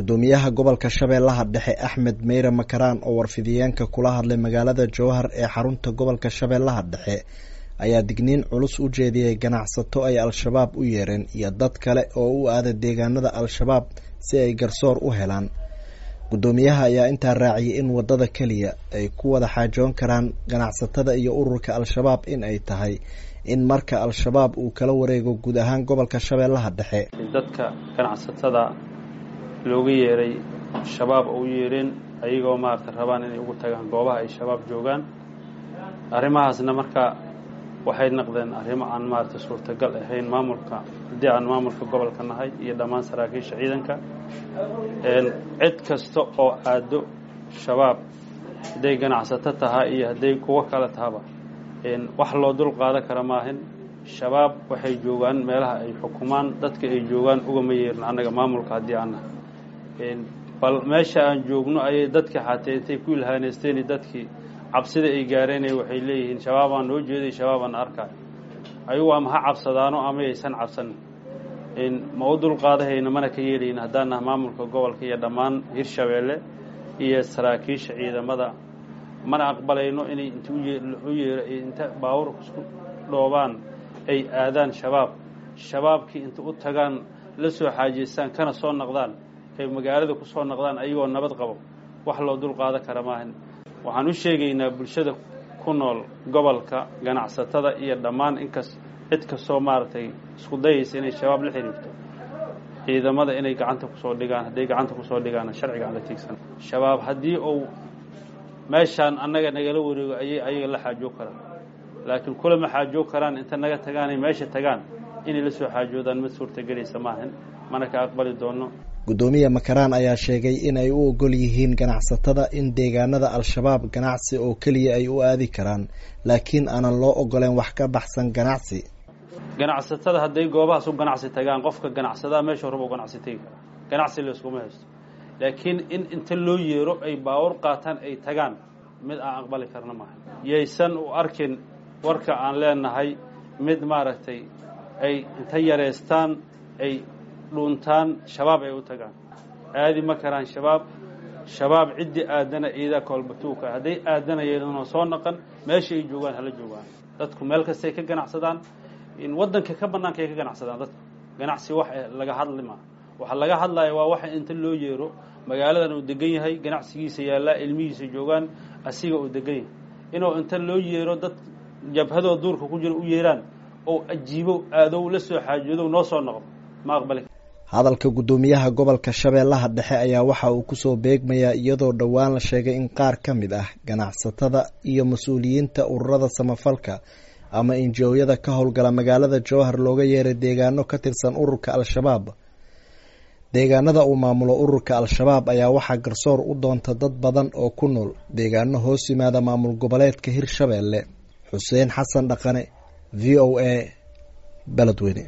gudoomiyaha gobolka shabeellaha dhexe axmed meyre makaraan oo warfidiyeenka kula hadlay magaalada jowhar ee xarunta gobolka shabeellaha dhexe ayaa digniin culus u jeediyey ganacsato ay al-shabaab u yeereen iyo dad kale oo u aada deegaanada al-shabaab si ay garsoor u helaan gudoomiyaha ayaa intaa raaciyay in wadada keliya ay ku wada xaajoon karaan ganacsatada iyo ururka al-shabaab in ay tahay in marka al-shabaab uu kala wareego guud ahaan gobolka shabeellaha dhexe dadka ganacsatada looga yeeray shabaab oo u yeereen ayagoo maarata rabaan inay ugu tagaan goobaha ay shabaab joogaan arrimahaasna marka waxay noqdeen arrimo aan maarata suurtagal ahayn maamulka haddii aan maamulka gobolka nahay iyo dhammaan saraakiisha ciidanka cid kasta oo aado shabaab hadday ganacsato tahaa iyo hadday kuwo kale tahaba wax loo dul qaadan kara maahin shabaab waxay joogaan meelaha ay xukumaan dadka ay joogaan ugama yeerin annaga maamulka haddii aan nahay bal meesha aan joogno ayay dadkii xatee intay ku ilhaaneysteen dadkii cabsida ay gaareen waxay leeyihiin shabaabaan noo jeeday shabaabaan arkaay ayagu ama ha cabsadaano ama aysan cabsanin ma u dulqaadahayna mana ka yeelayna haddaan naha maamulka gobolka iyo dhammaan hirshabeelle iyo saraakiisha ciidamada mana aqbalayno inay int u yeero inta baawur isku dhoobaan ay aadaan shabaab shabaabkii inta u tagaan la soo xaajeystaan kana soo noqdaan ay magaalada ku soo noqdaan ayagoo nabad qabo wax loo dulqaadan kara maahan waxaan u sheegaynaa bulshada ku nool gobolka ganacsatada iyo dhammaan inkas cid kastoo maaragtay isku dayaysa inay shabaab la xiriirto ciidamada inay gacanta kusoo dhigaan hadday gacanta kusoo dhigaana sharciga aan la tiigsan shabaab haddii uu meeshaan annaga nagala wareego ayay ayaga la xaajoog karaan laakiin kulama xaajoog karaan inta naga tagaanay meesha tagaan inay la soo xaajoodaan mid suurtagelaysa maahan mana ka aqbali doono gudoomiye makaraan ayaa sheegay in ay u ogol yihiin ganacsatada in deegaanada al-shabaab ganacsi oo keliya ay u aadi karaan laakiin aanan loo ogoleen wax ka baxsan ganacsi ganacsatada hadday goobahaas u ganacsi tagaan qofka ganacsadaa meesha horaba u ganacsi tegi kara ganacsi layskuma haysto laakiin in inta loo yeero ay baawur qaataan ay tagaan mid aan aqbali karna maaha yaysan u arkin warka aan leenahay mid maaragtay ay inta yareystaan ay dhuuntaan shabaab ay u tagaan aadi ma karaan shabaab shabaab ciddii aadana ciidaa koolbatuuka hadday aadanayeenoo soo naqan meesha ay joogaan hala joogaan dadku meel kastay ka ganacsadaan waddanka ka bannaanka ay ka ganacsadaan dadku ganacsi wax laga hadli maa waxa laga hadlaya waa waxa inta loo yeero magaaladan uu degan yahay ganacsigiisa yaallaa ilmihiisa joogaan asiga uu degan yahay inuu inta loo yeero dad jabhadoo duurka ku jira u yeeraan oo ajiibo aadow la soo xaajoodow noo soo noqdo ma aqbali hadalka guddoomiyaha gobolka shabeellaha dhexe ayaa waxa uu kusoo beegmayaa iyadoo dhowaan la sheegay in qaar ka mid ah ganacsatada iyo mas-uuliyiinta ururada samafalka ama injooyada ka howlgala magaalada jowhar looga yeeray deegaano ka tirsan ururka al-shabaab deegaanada uu maamulo ururka al-shabaab ayaa waxaa garsoor u doonta dad badan oo ku nool deegaano hoos yimaada maamul goboleedka hirshabeelle xuseen xasan dhaqane v o a beledweyne